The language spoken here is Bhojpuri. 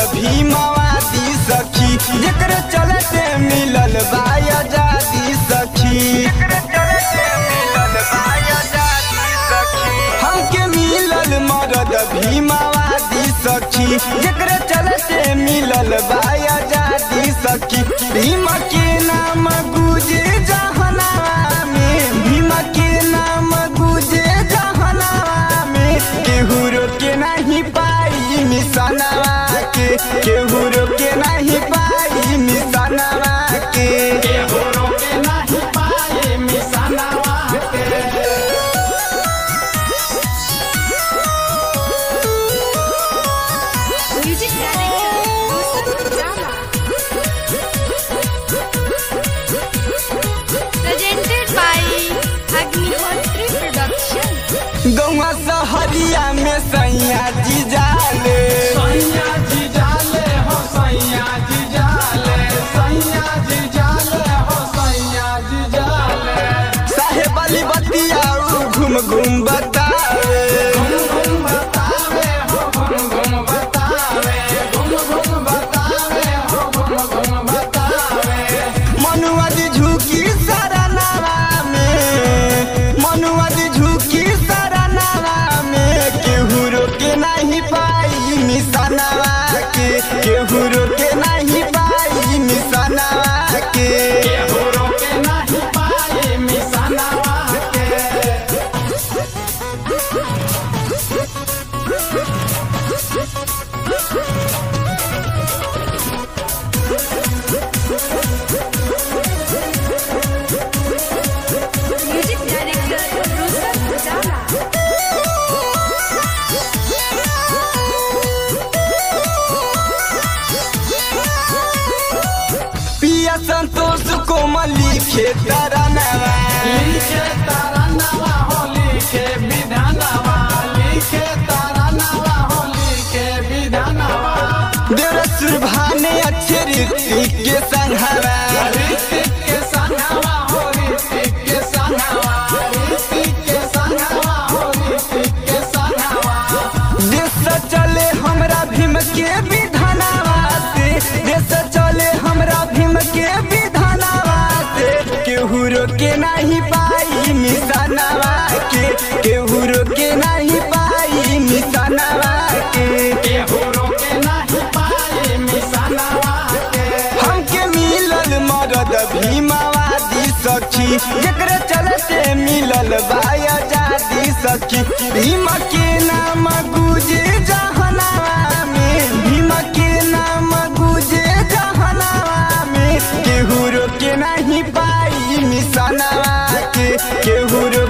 भीमावादी सखी जेकरे चलते मिलल बा आजादी सखी हमके मिलल मरद भीमावादी सखी जेकरे चलते मिलल बा आजादी सखी भीम के नाम गुजे जहनावा में भीम के नाम गुजे जहनावा में केहू रोके नहीं पाई मिसनवा के केहू रोके नहीं पाई मिसनवा के Music director Yusuf Jama. Presented by Agnihotri Production. गौवा सहरिया में सैया जी जाले सैया जी जाले हो सैया जी जाले सैया जी जाले हो सैया जी जाले साहेब अली बतिया उ घूम घूम बतावे घुम घुम बतावे हो घुम घुम बतावे घुम घुम बतावे हो घुम घुम बतावे मनुआ जी झुकी सारा नावा में मनुआ जी झुकी सारा नावा में केहू रोके नहीं पाई मिसनवा के केहू रोके नहीं पाई मिसनवा के केहू रोके नहीं पाए मिसनवा के Music director Yusuf Jama. पिया संतोष कोमल लिखे तरनवा लिखे तारा नवा हो लिखे विधानवा लिखे तारा नवा हो लिखे विधानवा देवरसुर भाने अच्छे ऋतिक के संघवा ऋतिक के संगवा हो ऋतिक के संगवा ऋतिक के संगवा हो ऋतिक के संगवा देश चले हमरा भीम के विधानवा से देश चले हमरा भीम के विधानवा से केहू रोके नहीं पाई मिसनवा के केहू रोके नहीं पाई मिसनवा के केहू रोके नहीं पाए मिसनवा के हमके मिलल मरद भीमावादी सखी जेकरे चलते मिलल बा आजादी सखी भीम के नाम गुजे जहनावा में भीम के नाम गुजे जहनावा में केहू रोके नहीं पाई मिसनवा के केहू रोके